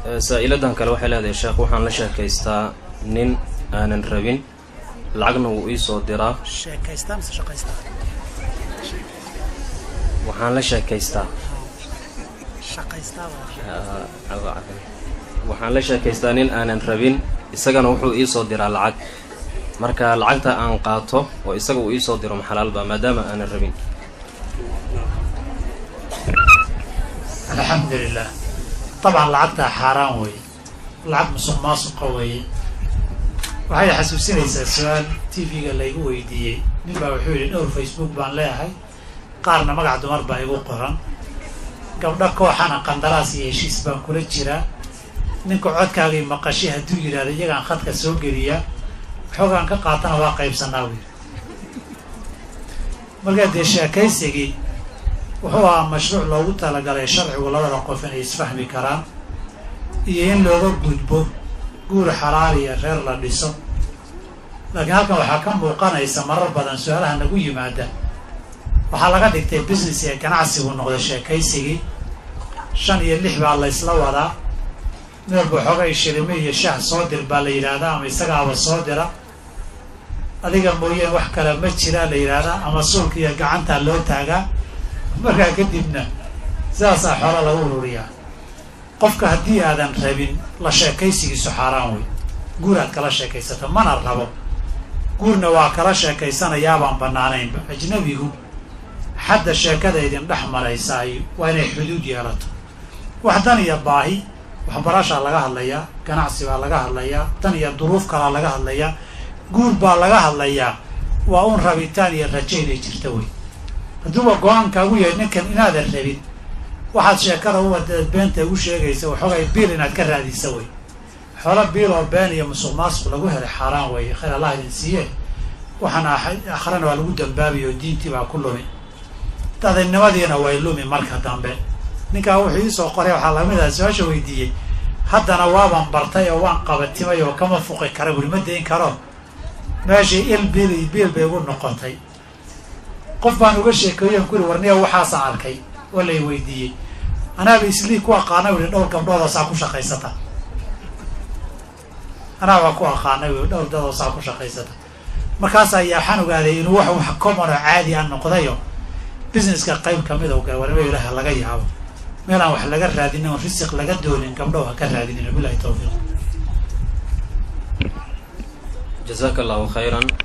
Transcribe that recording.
saa-iladan kale waxay leedahay sheekh waxaan la sheekaystaa nin aanan rabin lacagna wuu iisoo diraa sheekaystaa mise shaqaystaa waxaan la sheekaystaa shaqaystaa waxaan la sheekaystaa nin aanan rabin isagana wuxuu iisoo diraa lacag marka lacagta aan qaato oo isaga uu iisoo diro maxalaalba maadaama aanan rabin alxamdu lilah dabcan lacagtaa xaaraan weeye lacag musuq maasuqa weeye waxay xasuusinaysaa su-aal t v-ga laygu weydiiyey nin baa wuxuu yidhi dhowr facebook baan leeyahay qaarna magac dumar baa igu qoran gabdho kooxana qandaraas iyo heshiis baan kula jiraa ninka codkaagii maqashay hadduu yidhahdo iyagaan khadka soo geliyaa waxoogaan ka qaatana waa qaybsanaa buu yidhi markaa dee sheekaysigii wuxuu ahaa mashruuc loogu talagalay sharcigu labada qof inay isfahmi karaan iyo in looga gudbo guur xalaal iyo reer la dhiso laakiin halkan waxaa ka muuqanaysa marar badan su-aalaha nagu yimaada waxaa laga dhigtay business ee ganacsigu noqday sheekaysigii shan iyo lix baa la ysla wadaa meelba xoogay shirime iyo shaah soo dir baa la yidhaahdaa ama isagaaba soo dira adiga mooyeen wax kale ma jiraa la yidhaahdaa ama suulka iyo gacantaa loo taagaa markaa kadibna sidaasaa xoola lagu ururiyaa qofka haddii aadan rabin la sheekaysigiisu xaaraan wey guur aad kala sheekaysato mana rabo guurna waa kala sheekaysanayaabaan bannaanaynba ajnabigu xadda sheekada idin dhex maraysaay waa inay xuduud yeelato wax dan iyo baahi waxbarashaa laga hadlayaa ganacsi baa laga hadlayaa dan iyo duruuf kalaa laga hadlayaa guur baa laga hadlayaa waa un rabitaan iyo rajo inay jirta wey hadduuba go-aankaagu yahay ninkan inaadan rabin waxaad sheekada uwadaad beenta ugu sheegaysa waxoogay biil inaad ka raadisa wey xoolo biil oo been iyo musuq maasuq lagu helay xaaraan weeye khayr allah idin siiye waxaana akhrana waa lagu dambaabiya oo diintii baa ku lumi dadaynimadiina way lumi marka dambe ninkaa wuxuu iisoo qoray waxaa lamid aha su-aasha weydiiyey haddana waaban bartay oo waan qabatimay oo kama fuqi kara buri ma dayn karo meeshii il biil iyo biil bay ugu noqotay qof baan uga sheekeeyan kuri warniya waxaasaan arkay oo lay weydiiyey anaaba islii ku aqaana ui dhowr gabdhoodoo saa ku shaqaysata anaabaa ku aqaana ui dhowr dadoo saa ku shaqaysata markaasaa yaa waxaan ogaaday inuu wax wax common oo caadi a noqdayo businesska qayb kamid o warnimo ilaah laga yaabo meel aan wax laga raadinin oo risiq laga doonin gabdhow ha ka raadinin wabilahi tawfiiq jazaaka allahu khayran